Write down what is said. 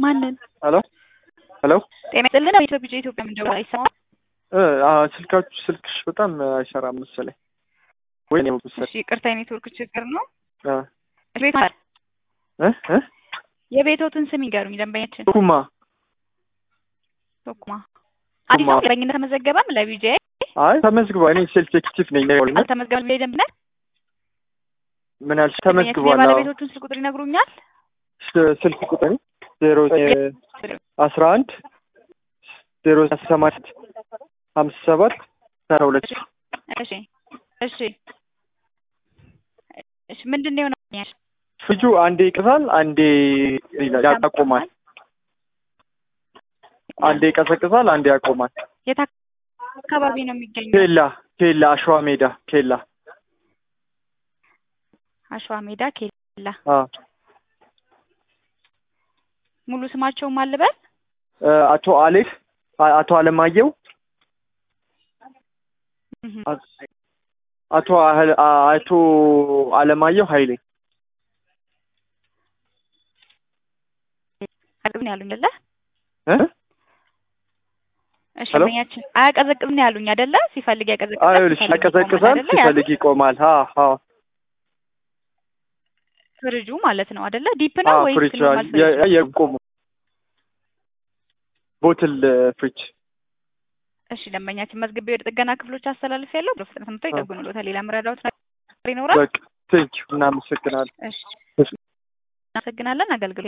ማንን? ሄሎ ሄሎ ጤና ይስጥልን። ኢትዮጵያ ኢትዮጵያ ምንድን ነው አይሰማም? እ አ ስልካችሁ ስልክሽ በጣም አይሰራም መሰለኝ ወይ ነው መሰለኝ። እሺ ይቅርታ፣ የኔትወርክ ችግር ነው። አ ቤት እ እ የቤቶትን ስም ይገሩኝ ደንበኛችን። ኩማ ቶኩማ አዲስ ነው ደንበኝነት ተመዘገበም ለቢጄ አይ ተመዝግቧል። እኔ ሴልስ ኤክቲቭ ነኝ ነው ያልኩት። አልተመዘገበም ቢጄ ደንብነት ምን አልሽ? ተመዝግቧል። አዎ የባለቤቶቹን ስልክ ቁጥር ይነግሩኛል? ስ- ስልክ ቁጥር ዜሮ አስራ አንድ ዜሮ ሰማንያ ሀምሳ ሰባት ሰራ ሁለት እሺ እሺ እሺ ምንድን ነው የሆነው? ፍጁ አንዴ ይቅሳል፣ አንዴ ይላል ያቆማል። አንዴ ይቀሰቅሳል፣ አንዴ ያቆማል። የት አካባቢ ነው የሚገኘው? ኬላ ኬላ አሸዋ ሜዳ ኬላ አሸዋ ሜዳ ኬላ። አ ሙሉ ስማቸውም አልበል እ አቶ አሌፍ አ- አቶ አለማየሁ እህ አ- አቶ አህል- አ- አቶ አለማየሁ ኃይሌ አያቀዘቅዝም ያሉኝ አይደለ? እ እሺ ሄሎ? ደንበኛችን አያቀዘቅዝም ያሉኝ አይደለ? ሲፈልግ ያቀዘቅዛል፣ አይልሽ ሲፈልግ ያቀዘቅዛል፣ ይቆማል አይደለ? ሲፈልግ ይቆማል። አ አ ፍሪጁ ማለት ነው አይደለ? ዲፕ ነው አ ወይስ ፍሪጅ ኖርማል ፍሪጅ? የ- የቆሙ ቦትል ፍሪጅ እሺ ደንበኛችን መዝግቤ ወደ ጥገና ክፍሎች አስተላልፍ ያለው በፍጥነት መጥተው ይጠግኑልዎታል። ሌላ መረዳዎት ነገር ይኖራል? በቃ ቴንኪው እናመሰግናለን። እሺ እናመሰግናለን። አገልግሎት